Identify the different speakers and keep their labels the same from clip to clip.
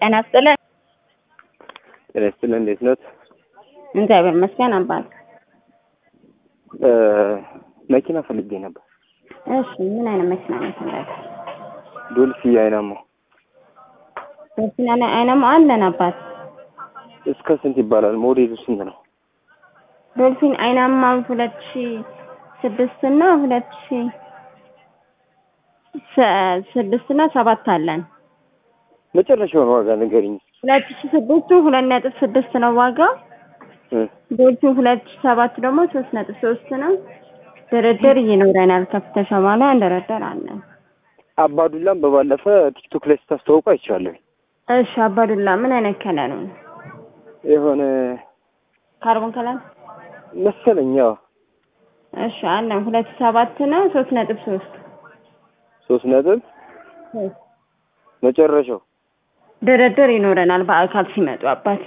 Speaker 1: ጤና ይስጥልን።
Speaker 2: ጤና ይስጥልን። እንዴት ነት?
Speaker 1: እግዚአብሔር ይመስገን አባት።
Speaker 2: መኪና ፈልጌ ነበር።
Speaker 1: እሺ ምን አይነት መኪና ነው የፈለገ?
Speaker 2: ዶልፊ አይናማ
Speaker 1: መኪና አይነማ አለን አባት።
Speaker 2: እስከ ስንት ይባላል? ሞዴሉ ስንት ነው?
Speaker 1: ዶልፊን አይናማ ሁለት ሺ ስድስት እና ሁለት ሺ ሰ- ስድስት እና ሰባት አለን።
Speaker 2: መጨረሻውን ዋጋ ንገሪኝ።
Speaker 1: ሁለት ሺ ስድስቱ ሁለት ነጥብ ስድስት ነው ዋጋው።
Speaker 2: እ
Speaker 1: ዶልፊን ሁለት ሺ ሰባት ደግሞ ሶስት ነጥብ ሶስት ነው። ድርድር ይኖረናል። ከፍተሻ በኋላ እንደረደራለን።
Speaker 2: አባዱላም በባለፈ ቲክቶክ ላይ ስታስተዋውቁ አይቻለሁ።
Speaker 1: እሺ አባዱላ ምን አይነት ከለር ነው?
Speaker 2: የሆነ
Speaker 1: ካርቦን ከለር
Speaker 2: መሰለኝ። ያው
Speaker 1: እሺ አለን። ሁለት ሺ ሰባት ነው ሶስት ነጥብ ሶስት
Speaker 2: ሶስት ነጥብ መጨረሻው
Speaker 1: ድርድር ይኖረናል በአካል ሲመጡ አባት።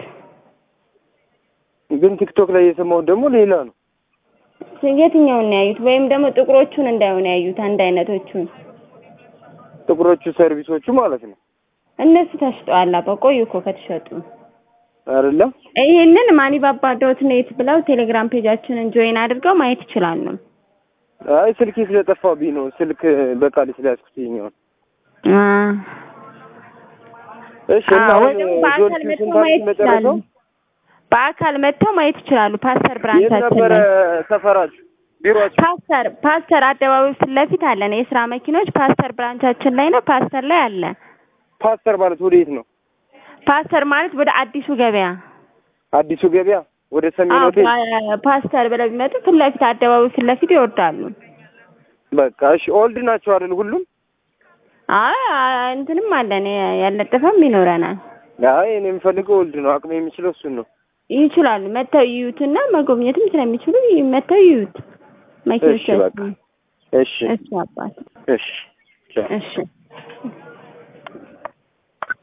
Speaker 2: ግን ቲክቶክ ላይ የሰማሁት ደግሞ ሌላ ነው።
Speaker 1: የትኛውን ነው ያዩት? ወይም ደግሞ ጥቁሮቹን እንዳይሆን ያዩት አንድ አይነቶቹን
Speaker 2: ጥቁሮቹ ሰርቪሶቹ ማለት ነው
Speaker 1: እነሱ ተሽጠዋል። አባ ቆዩ እኮ ከተሸጡ።
Speaker 2: አይደለም?
Speaker 1: ይህንን ማኒባባ ዶት ኔት ብለው ቴሌግራም ፔጃችንን ጆይን አድርገው ማየት ይችላሉ።
Speaker 2: አይ ስልኬ ስለጠፋብኝ ነው። ስልክ በቃል ስለያዝኩት ይኸኛውን።
Speaker 1: አ
Speaker 2: እሺ እና
Speaker 1: አዎ፣
Speaker 2: አሁን
Speaker 1: ደግሞ በአካል
Speaker 2: ዶልፊ
Speaker 1: መጥተው
Speaker 2: ስንት
Speaker 1: ማየት
Speaker 2: አልሽኝ መጨረሻው?
Speaker 1: ይችላሉ። በአካል መጥተው ማየት ይችላሉ። ፓስተር
Speaker 2: የት
Speaker 1: ብራንቻችን
Speaker 2: ነበረ
Speaker 1: ላይ
Speaker 2: ሰፈራችሁ? ቢሮአችሁ?
Speaker 1: ፓስተር ፓስተር አደባባይ ፊት ለፊት አለን። የስራ መኪኖች ፓስተር ብራንቻችን ላይ ነው። ፓስተር ላይ አለ።
Speaker 2: ፓስተር ማለት ወዴት ነው?
Speaker 1: ፓስተር ማለት ወደ አዲሱ ገበያ
Speaker 2: አዲሱ ገበያ ወደ ሰሜን
Speaker 1: አዎ፣
Speaker 2: ሆቴል።
Speaker 1: ፓ- ፓስተር ብለው ቢመጡ ፊት ለፊት አደባባይ ፊት ለፊት ይወርዳሉ።
Speaker 2: በቃ እሺ። ኦልድ ናቸው አይደል? ሁሉም?
Speaker 1: አይ አ- እንትንም አለን ያለጠፈም ይኖረናል።
Speaker 2: አይ እኔ የምፈልገው ኦልድ ነው። አቅሜ የሚችለው እሱን ነው።
Speaker 1: ይችላሉ መተው ይዩትና መጎብኘትም ስለሚችሉ መተው ይዩት። መኪኖች
Speaker 2: እሺ በቃ እሺ
Speaker 1: እሺ አባት
Speaker 2: እሺ ቻው።
Speaker 1: እሺ